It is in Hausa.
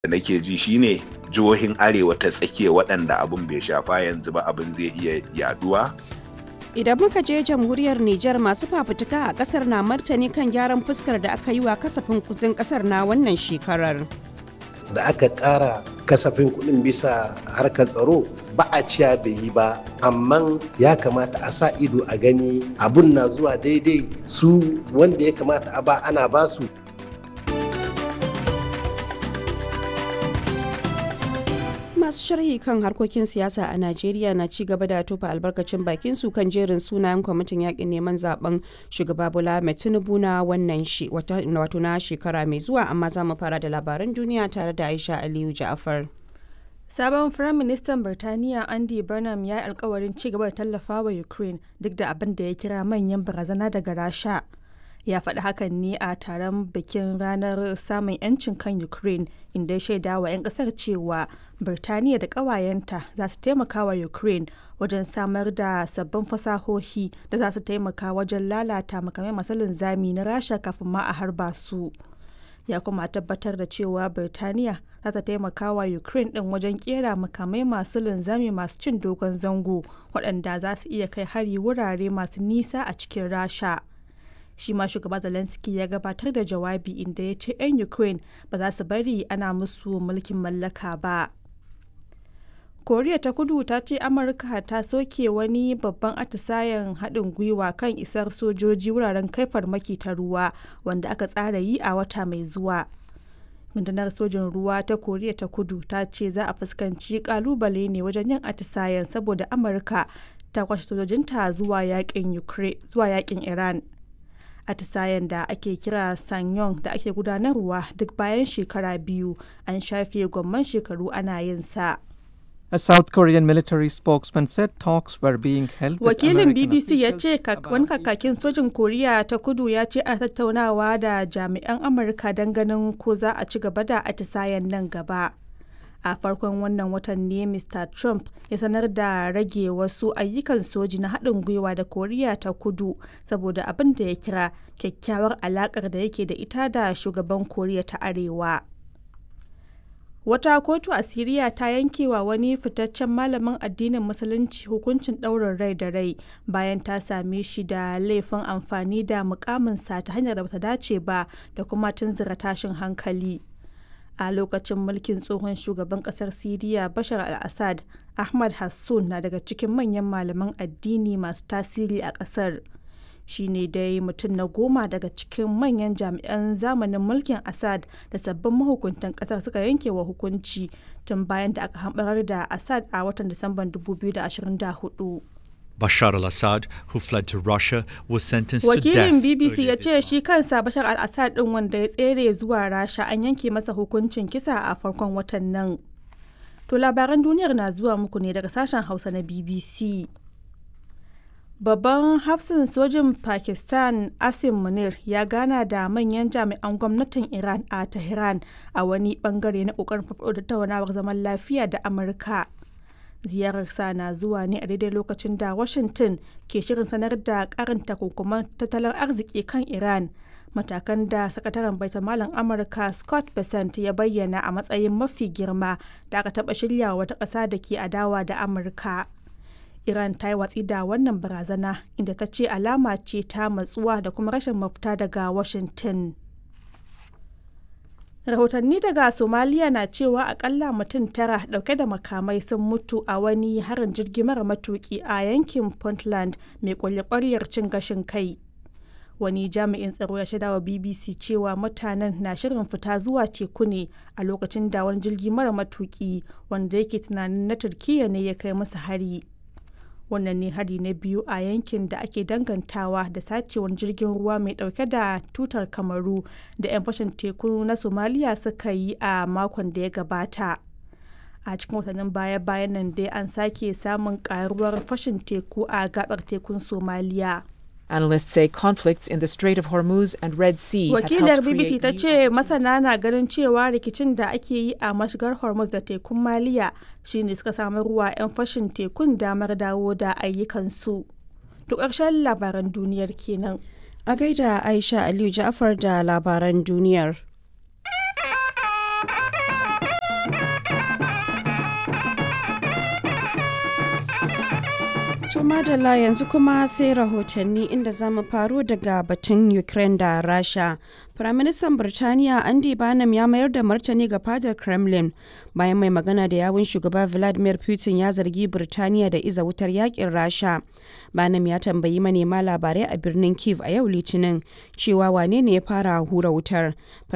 da nake ji shine jihohin arewa ta tsakiya waɗanda abin bai shafa yanzu ba abin zai iya yaduwa Idan muka je jamhuriyar Nijar masu fafutuka a kasar na martani kan gyaran fuskar da aka yi wa kasafin kudin kasar na wannan shekarar. da aka ƙara kasafin kuɗin bisa harkar tsaro ba a ciya bai yi ba amma ya kamata a sa ido a gani abun na zuwa daidai su wanda ya kamata a ba ana ba su masu sharhi kan harkokin siyasa a najeriya na ci gaba da tofa albarkacin bakin su kan jerin sunayen kwamitin yakin neman zaben shugaba bola mai tinubu na wannan wato na shekara mai zuwa amma za mu fara da labaran duniya tare da aisha aliyu ja'afar Sabon Firaministan Birtaniya Andy Burnham ya yi alkawarin ci gaba da tallafa wa Ukraine duk da abin da ya kira manyan barazana daga Rasha. Ya faɗi hakan ne a taron bikin ranar samun 'yancin kan Ukraine inda ya shaida wa 'yan ƙasar cewa Birtaniya da ƙawayenta za su taimaka wa Ukraine wajen samar da sabbin fasahohi da za su taimaka wajen lalata makamai masu linzami na Rasha kafin ma a harba su. ya kuma tabbatar da cewa birtaniya za ta taimaka wa ukraine din wajen kera makamai masu linzami masu cin dogon zango waɗanda za su iya kai hari wurare masu nisa a cikin rasha shi ma shugaba zelensky ya gabatar da jawabi inda ya ce 'yan ukraine ba za su bari ana musu mulkin mallaka ba koriya ta kudu ta ce amurka ta soke wani babban atisayen haɗin gwiwa kan isar sojoji wuraren kai farmaki ta ruwa wanda aka tsara yi a wata mai zuwa rundunar sojin ruwa ta koriya ta kudu ta ce za a fuskanci kalubale ne wajen yin atisayen saboda amurka ta kwashe sojojinta zuwa yakin iran atisayen da ake kira sanyong da ake gudanarwa duk bayan shekara biyu an shafe gwamman shekaru ana yin sa A South Korean military spokesman said talks were being held with Wakilin American BBC ya officials ce wani kakakin sojin Koriya ta kudu ya ce ana tattaunawa da jami'an Amurka don ganin ko za a ci gaba da atisayen nan gaba. A farkon wannan watan ne Mr. Trump ya sanar da rage wasu ayyukan soji na haɗin gwiwa da Koriya ta kudu saboda abin da ya kira kyakkyawar alaƙar da yake da ita da shugaban Koriya ta Arewa. Wata kotu a Siriya ta yankewa wani fitaccen malamin addinin Musulunci hukuncin ɗaurin rai da rai bayan ta same shi da laifin amfani da mukaminsa ta hanyar da bata dace ba da kuma tunzura tashin hankali. A lokacin mulkin tsohon shugaban ƙasar Siriya Bashar al-Assad, Ahmad Hassun na daga cikin manyan malaman addini masu tasiri a ƙasar. shi ne dai mutum na goma daga cikin manyan jami'an zamanin mulkin assad da sabbin mahukuntan kasar suka yanke wa hukunci tun bayan da aka hambarar da assad a watan disamban 2024 Bashar al-Assad, who fled to Russia, was sentenced to wakilin death. bbc ya earlier ce this shi kansa bashar al-assad din wanda ya tsere zuwa rasha an yanke masa hukuncin kisa a farkon watan nan to labaran duniyar na zuwa muku ne daga sashen hausa na bbc Babban hafsin sojin Pakistan Asim Munir ya gana da manyan jami'an gwamnatin Iran a Tehran a wani bangare na kokarin farfaɗo da tattaunawar zaman lafiya da Amurka. Ziyararsa na zuwa ne a daidai lokacin da Washington ke shirin sanar da karin takunkuman tattalin arziki kan Iran. Matakan da sakataren baitamalan Amurka Scott Bessent ya bayyana a matsayin mafi girma da aka taɓa shirya wata ƙasa da ke adawa da Amurka. Iran ta yi watsi da wannan barazana inda ta ce alama ce ta matsuwa da kuma rashin mafita daga Washington. Rahotanni daga Somaliya na cewa akalla mutum tara dauke da makamai sun mutu a wani harin jirgi mara matuki a yankin Puntland mai kwalye cin gashin kai. Wani jami'in tsaro ya shaida wa BBC cewa mutanen na shirin fita zuwa teku ne a lokacin da wani jirgi mara matuki wanda yake tunanin na Turkiyya ne ya kai musu hari. wannan ne hari na biyu a yankin da ake dangantawa da sacewar jirgin ruwa mai dauke da tutar kamaru da 'yan fashin teku na somaliya suka yi a makon da ya gabata a cikin watannin baya-bayan nan dai an sake samun karuwar fashin teku a gabar tekun somaliya Analysts say conflicts in the Strait of Hormuz and Red Sea have wakilar helped bbc create ta new ce masana na ganin cewa rikicin da ake yi a mashigar hormuz da tekun maliya shine suka samu ruwa 'yan fashin tekun damar dawo da ayyukansu to ƙarshen labaran duniyar kenan A gaida Aisha Aliyu Ja'afar da labaran duniyar. To madalla yanzu kuma sai rahotanni inda za mu faro daga batun Ukraine da Rasha. Firaministan Birtaniya Andy Barnum ya mayar da martani ga fadar Kremlin bayan mai magana da yawun shugaba Vladimir Putin ya zargi Birtaniya da iza wutar yakin Rasha. Barnum ya tambayi manema labarai a birnin Kiev a yau Litinin cewa wane ne ya fara hura wutar.